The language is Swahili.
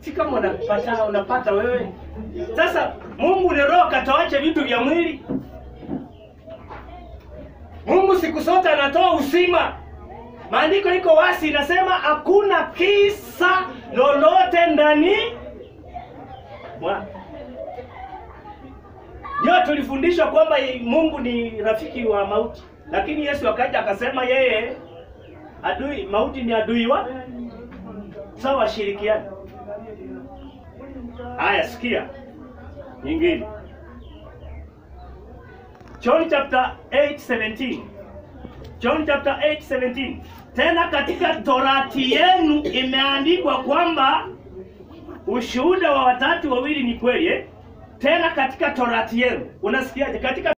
si kama unapata unapata wewe. Sasa Mungu ni roho, katoache vitu vya mwili. Mungu siku zote anatoa uzima. Maandiko iko wasi, inasema hakuna kisa lolote ndani mwa ndio tulifundishwa kwamba Mungu ni rafiki wa mauti, lakini Yesu akaja akasema yeye adui mauti ni adui wa sawa, washirikiana. Haya, sikia nyingine, John chapter 8:17 John chapter 8:17 tena katika torati yenu imeandikwa kwamba ushuhuda wa watatu wawili ni kweli eh? Tena katika torati yenu unasikiaje? Katika